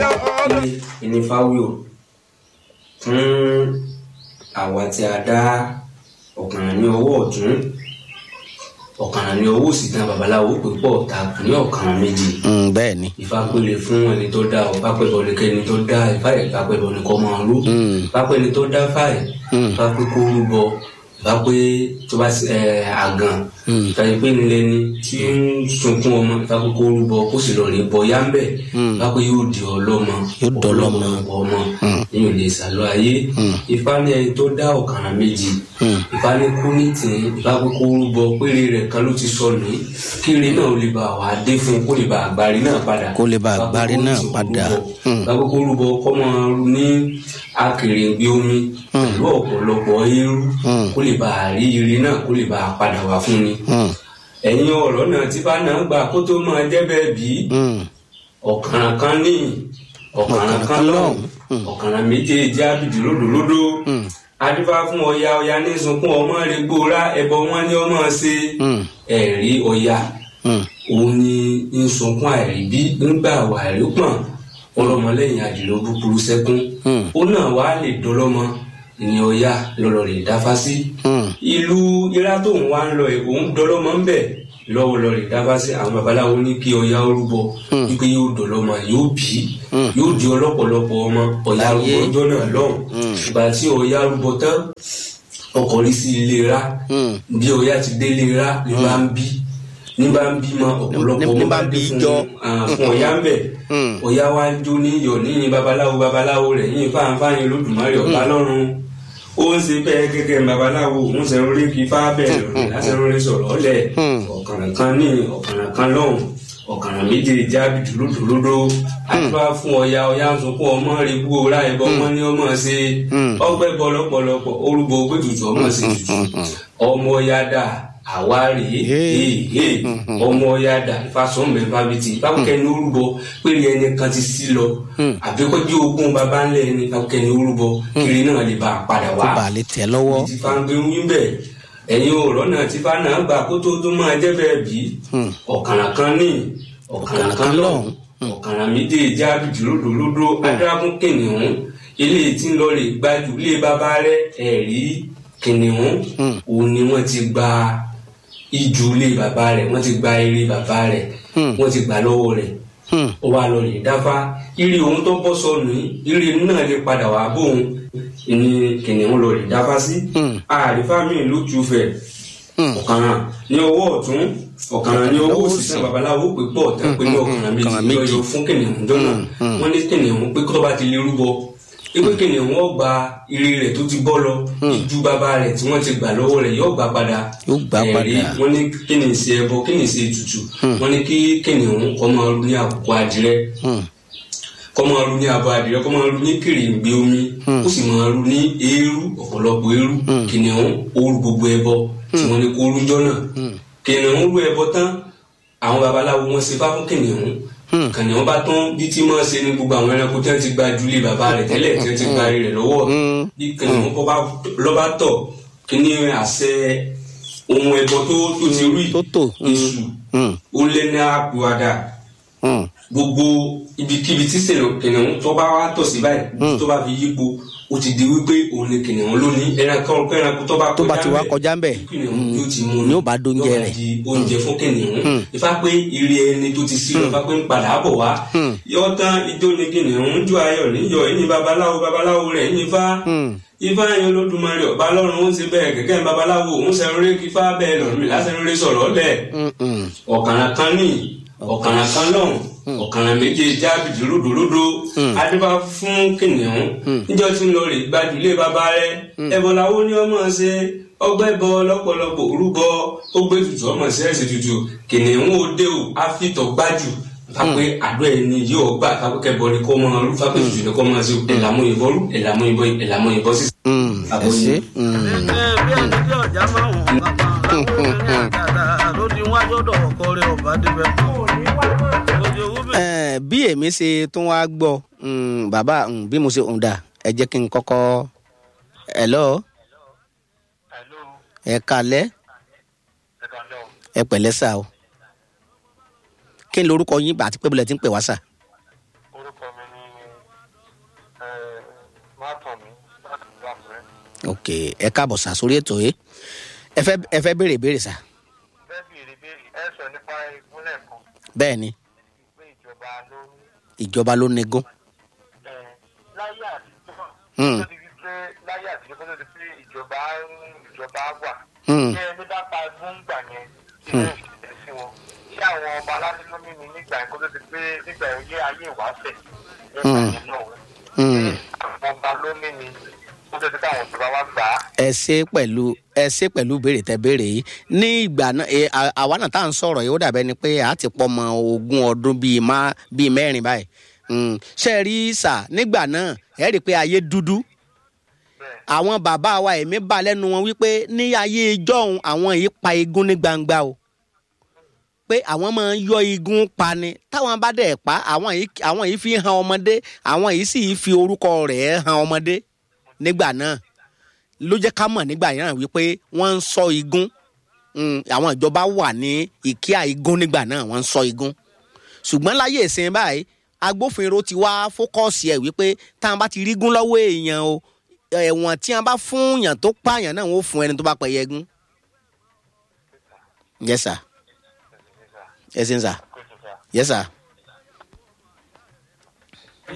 ìnífáwíò fún àwa tí a dá ọ̀kànràn ní ọwọ́ ọ̀tún ọ̀kànràn ní ọwọ́ òsì tán babaláwo pípọ̀ ta kù ní ọ̀kànràn méjì Mm, bẹ́ẹ̀ ni. ìfapele fún ẹni tó dá ọ pápẹ́bọ ní kẹ́ni tó dá ìfáyẹ̀ ìfapẹ́bọ ní kọ́ máa rú Mm. ìfapẹ́ ni tó dá fáyẹ̀ ìfapẹ́ kó rúbọ ìfapẹ́ tó bá ẹ àgàn Mm. ìfapẹ́ pé nílẹ̀ ni tí ń sunkún ọmọ ìfapẹ́ kó rúbọ kó sì lọ rí bọ yá ń bẹ̀ ìfapẹ́ yóò di ọlọ́mọ Yóò dọlọ́mọ. ọ̀pọ̀ ọmọ nínú ilé ìsàlọ́ ayé ìfá ní ẹni tó dá ọ̀kàràn méjì ìfá ní kú ní tì í ìfapẹ́ kó rúbọ péré rẹ̀ kan ló ti sọnù yìí kíri náà ó lè bá wà á dé fún un kó lè bá àgbárí náà padà Kó lè bá àgbárí náà padà. Mm. lákòókò rúbọ kọ́ máa ru ní akèrègbè omi pẹ̀lú ọ̀pọ̀lọpọ̀ eérú Mm. kó lè bá àrí ire náà kó lè bá a padà wá fún ni. Mm, ẹ̀yin ọ̀rọ̀ náà tí bá náà gbà kó tó máa jẹ́ bẹ́ẹ̀ bí mm, ọ̀kàràn kan ní ọ̀kàràn kan lọ́hùn ọ̀kàràn méjèèjì ábìdì lódòlódò adífá fún ọya ọya ní sunkún ọmọ rẹ gbóra ẹbọ wọn ní ọmọ ṣe mm, ẹ̀rí ọya mm. òun ni ń sunkún àìríbí ńgbà wà rí pọ̀n ọlọ́mọlẹ́yìn àdìrò búburú sẹ́kún Hmm. ó náà wá lè dọlọ́mọ ìyẹn ọ̀yá lọ́lọ́ rè dáfá sí Hmm. ìlú irá tóun wá ń lọ ẹ̀ òun dọlọ́mọ ń bẹ̀ lọ́wọ́ lọ rè dáfá sí àwọn babaláwo ní kí ọ̀yá orúbọ wípé yóò dọlọ́mọ yóò bí yóò di ọlọ́pọ̀lọpọ̀ ọmọ ọ̀yá Láyé. orúbọ ọjọ́ náà lọ́hùn ìgbà tí ọ̀yá orúbọ tán ọkọ̀ rí sí ilé rá Hmm. bí ọ̀yá ti délé rá ní bá ń bí ní bá ń bímọ ọ̀pọ̀lọpọ̀ Ní- ní ọmọ bá bá ń bí bí fún jọ. ah, fún ọ̀yá ń bẹ̀ Hmm. ọ̀yá wa ń jó ní iyọ̀ níyìn babaláwo babaláwo rẹ̀ yín fáńfáyín olódùmarè ọ̀bá lọ́run ó ń ṣe bẹ́ẹ̀ gẹ́gẹ́ babaláwo òun ṣe ń rí kí fá bẹ́ẹ̀ lọ́rùn lásán rí sọ̀rọ̀ ọ̀lẹ̀ ọ̀kànràn kan ní ọ̀kànràn kan lọ́hùn ọ̀kànràn méjèèjì ábìdì lódòlódò àdúrà fún ọ̀yá ọ̀yá ń sunkún ọmọ rẹ̀ bú ọ̀rá ẹ̀bọ ọmọ ní ọmọ ṣe ọgbẹ́ bọ lọ́pọ̀lọpọ̀ orúbọ ògbé tutù ọmọ ṣe tutù ọmọ ọ̀yá dà àwárí Hey. ọmọ ọ̀yá dà ìfàsọ́mọ̀ ẹ̀ fábítì báwọ̀kẹ́ ní orúbọ péré ẹni kan ti sí lọ àbíkọ́jú ogún baba ńlẹ̀ ẹni báwọ̀kẹ́ ní orúbọ kiri náà lè bá a padà kó wá bàa lè tẹ̀ lọ́wọ́. ti fa ń gbé wí bẹ́ẹ̀ ẹ̀yin ọ̀rọ̀ náà ti fa náà gbà kó tó tó máa jẹ́ bẹ́ẹ̀ bí ọ̀kàrà kan ní ọ̀kàrà kan lọ́hùn ọ̀kàrà méjèèjì ábìdì lódòlódò adágún kìnìún ilé tí ń lọ rè gbájú ilé bàbá rẹ ẹ̀rí kìnìún òun ni wọ́n ti gba ìjù ilé bàbá rẹ̀ wọ́n ti gba eré bàbá rẹ̀ wọ́n ti gbà lọ́wọ́ rẹ̀ Hmm. ó wá lọ rè dáfá ire òun tó bọ́ sọnù yìí ire náà lè padà wá bóun ní kìnìún lọ rè dáfá sí àrífà mi lójú fẹ̀ ọ̀kàràn ní ọwọ́ ọ̀tún ọ̀kàràn ní ọwọ́ òsì sàn babaláwo pé pọ̀ tẹ́ pé ní ọ̀kàràn ọ̀kàràn méjì méjì. yọyọ fún kìnìún jọ́nà wọ́n ní kìnìún pé tó bá ti lè rúbọ ewé kìnìún wọ́n gba ire rẹ̀ tó ti bọ́ lọ ìjú bàbá rẹ̀ tí wọ́n ti gbà lọ́wọ́ rẹ̀ yóò gbà padà Yóò gbà Ẹ̀rí, padà. wọ́n ní kí ni ìṣe ẹbọ kí ni ìṣe ètùtù wọ́n ní kí kìnìún kọ́ máa rú ní àkókò àdìrẹ Hmm. kọ́ máa ru ní abọ́ adìrẹ kọ́ máa ru ní kèrèǹgbè omi ó sì máa ru ní eérú ọ̀pọ̀lọpọ̀ eérú kìnìún ooru gbogbo ẹbọ tí wọ́n ní kó rú jọ́nà kìnìún rú ẹbọ tán àwọn babaláwo wọn ṣe fá fún kìnìún kìnìún bá tán bí tí máa ṣe ní gbogbo àwọn ẹranko tí wọ́n ti gba jùlé bàbá rẹ̀ tẹ́lẹ̀ tí wọ́n ti gba rẹ̀ lọ́wọ́ bí kìnìún kọ́ bá lọ́ba tọ̀ kíní àṣẹ ohun ẹbọ tó tó ti rú Tó tò, mm. èṣù Hmm. ó lé ní àpòwàdà Hmm. gbogbo ibikíbi tí sèlè kìnìún tó bá wá tọ̀ sí báyìí tó bá fi yípo ó ti di wípé òun ni kìnìún lónìí ẹranko ẹranko tó bá tó bá ti wá ńbẹ̀, kọjá ń bẹ̀ kìnìún yóò ti mú un ni ó bá dóúnjẹ yóò bá rẹ̀. di oúnjẹ fún kìnìún ifá pé ire ẹni tó ti sí lọ ifá pé ń padà bọ̀ wá yọ tán ijó ni kìnìún ń jó ayọ̀ níyọ̀ ẹ̀yìn babaláwo babaláwo rẹ̀ ẹ̀yìn ifá ifá yẹn olódùmarè ọba lọ́run ó ń ṣe bẹ́ẹ̀ gẹ́gẹ́ babaláwo òun ṣe rere kí ifá bẹ́ẹ̀ lọ́rùn mi lásán rere sọ̀rọ̀ lẹ̀ Hmm, hmm. ọ̀kàrà kan ní ọ̀kàrà kan lọ́hùn ọ̀kàrà méjèèjì ábìdì lódòlódò adébá fún kìnìún níjọ́ tí ń lọ rè gbajúlé bàbá rẹ ẹ̀bọ̀n làwọn ní ọmọ ṣe ọgbẹ́ bọ lọ́pọ̀lọpọ̀ orúbọ ó gbé tutù ọmọ sí ẹ̀sìn tutù kìnìún òde ò àfitọ̀ gbájú fapẹ́ àdó ẹni yóò gbà kápẹ́kẹ́ bọ ni kò mọ ọrú fapẹ́ tutù ni kò mọ sí ẹ̀làmú ìbọn rú ẹ̀làmú ìbọn ẹ̀làmú ìbọn sí. Hmm. ẹ ṣe. Hmm. bí ẹni tí ọjà máa ń hàn kankan láwọn obìnrin àgàdà ló ti wájú ọ̀dọ̀ ọkọ rẹ̀ ọba débẹ̀. ojú owó bẹ̀. Eh, bí èmi ṣe tún wá gbọ́ mm, bàbá mm, bí mo ṣe ń dà ẹ jẹ́ kí n kọ́kọ́ hello ẹ kalẹ́ ẹ pẹ̀lẹ́ sà o kí ni lorúkọ yín bá àti pé bọ́lẹ̀ tí ń pè wá sà orúkọ mi ni má tàn mí láti gbà pẹ́. ok ẹ káàbọ̀ sá sórí ètò yìí ẹ fẹ́ ẹ fẹ́ béèrè béèrè sá bẹ́ẹ̀ bí èrè béèrè ẹ sọ nípa ìpínlẹ̀ kan bẹ́ẹ̀ ni pé ìjọba ló ń ìjọba ló negún ẹ láyé àtijọ́ Hmm. tó ti di pé láyé àtijọ́ tó ti pé ìjọba ń ìjọba wà. Hmm. ṣé ẹni bá pa gbóngbà yẹn ṣé ẹ ṣẹlẹ̀ sí wọn ṣé àwọn ọba aládé ló mímu nígbà yẹn kó tó ti pé nígbà yẹn yé ayé ìwáṣẹ̀ nígbà yẹn náà Hmm. àwọn ọba ló mímu kó tó ti pé àwọn ìjọba wa gbà á. ẹ ṣe pẹ̀lú ẹ ṣe pẹ̀lú béèrè tẹ béèrè yìí ní ìgbà náà ẹ, à- àwa náà tá à ń sọ̀rọ̀ yìí ó dàbẹ́ ni pé a ti pọ̀ mọ́ ogún ọdún bíi má bíi mẹ́rin báyìí Hmm. ṣe é rí sà nígbà náà ẹ rí i pé ayé dúdú bẹ́ẹ̀ àwọn bàbá wa èmi bá lẹ́nu wọn wípé ní ayé ìjọ́un àwọn yìí pa igun ní gbangba o pé àwọn máa ń yọ igun pa ni táwọn bá dẹ̀ pa àwọn yìí àwọn yìí fi han ọmọdé àwọn yìí sì fi orúkọ rẹ̀ han ọmọdé nígbà náà ló jẹ́ ká mọ̀ nígbà yẹn wípé wọ́n ń sọ igun Mm, àwọn ìjọba wà ní ìkíà igun nígbà náà wọ́n ń sọ igun ṣùgbọ́n láyé ìsìn báyìí agbófinró ti wá fókọ́ọ̀sì ẹ̀ wípé táwọn bá ti rí gún lọ́wọ́ èèyàn o ẹ̀wọ̀n tí wọ́n bá fún yàn tó pààyàn náà wọ́n fún ẹni tó bá pẹ̀yẹ gún. yes sir yes sir kó tó fà. yes sir.